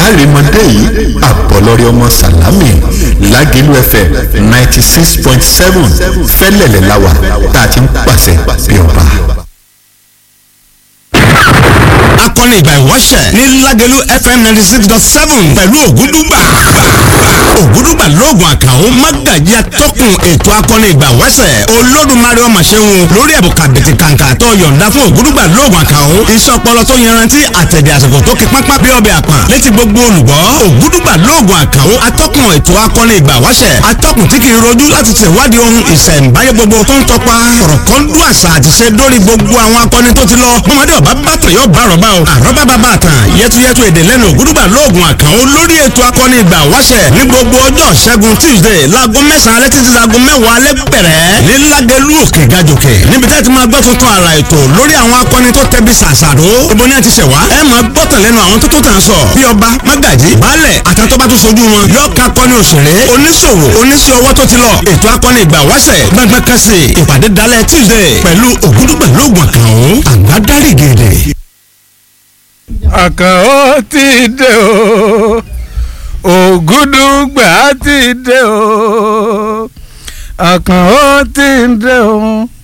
kárìmọ́dé yìí àbọ̀lọ́rẹ́ ọmọ sàlámì lágẹ̀lú fm ninety six point seven fẹ́lẹ̀lẹ̀ láwà tá a ti ń pàṣẹ bí ọba. akọni ìgbà ìwọ́ṣẹ̀ ní lágẹ̀lú fm ninety six dot seven pẹ̀lú ògúndùgbà ògúndùgbà lóògùn àkàó mágàjí atọ́kùn ètò akọni ìgbà ìwọ́ṣẹ̀ olódùmarè ọmọ ṣẹ́hun lórí ẹ̀bùn kàbìtì kàǹkà tó yọ̀ǹda fún ògúndùgbà lóògùn àkàó iṣẹ́ ọpọlọ tó yanrantí àtẹ̀dẹ̀ àsìkò tó kí pápá bí ọbẹ̀ àpọ̀n létí gbogbo olùgbọ́ ògúndùgbà lóògùn àkàó atọ́kùn ètò akọni ìgbà ìwọ́ṣẹ̀ atọ́kùn tí kì í rojú láti ṣèwádìí ohun ìṣẹ̀ǹbáyé gbogbo tó ń tọpa kọ̀rọ̀kọ́ndú àṣà àti ṣe dórí gbogbo àwọn akọni tó ti lọ bọ́mọdé ọba bàtàn yóò bá àrọ́bá o àrọ́bá bàbá àtàn yẹtuyẹtu èdè lẹ́nu ògúdùgbà lóògùn àkànó lórí ètò akọni ìgbà wáṣẹ̀ ní gbogbo ọjọ́ ṣẹ́gun tuesday láago mẹ́sàn-án alẹ́ títí láago mẹ́wàá alẹ́ bẹ̀rẹ̀ ní lágẹ̀lú òkè gàjòkè níbi tẹ́ ti máa gbọ́ tuntun àrà ètò lórí àwọn akọni tó tẹbi ṣàṣàrò ibo ni a ti ṣẹ̀ wá ẹ máa gbọ́tàn lẹ́nu àwọn tó tó tàn sọ bí ọba mágàjì baálẹ̀ àtàtọ́ba tó sojú wọn yóò ká akọni òṣèré oníṣòwò oníṣẹ́ ọwọ́ tó ti lọ ètò akọni ìgbà wáṣẹ̀ gbẹngbẹ́ kẹsì ìpàdé dalẹ̀ tuesday pẹ̀lú ògúdùgbà lóògùn àkànó àgbádárì gèdè àkànó ti dé o ògúdùgbà ti dé o àkànó ti dé o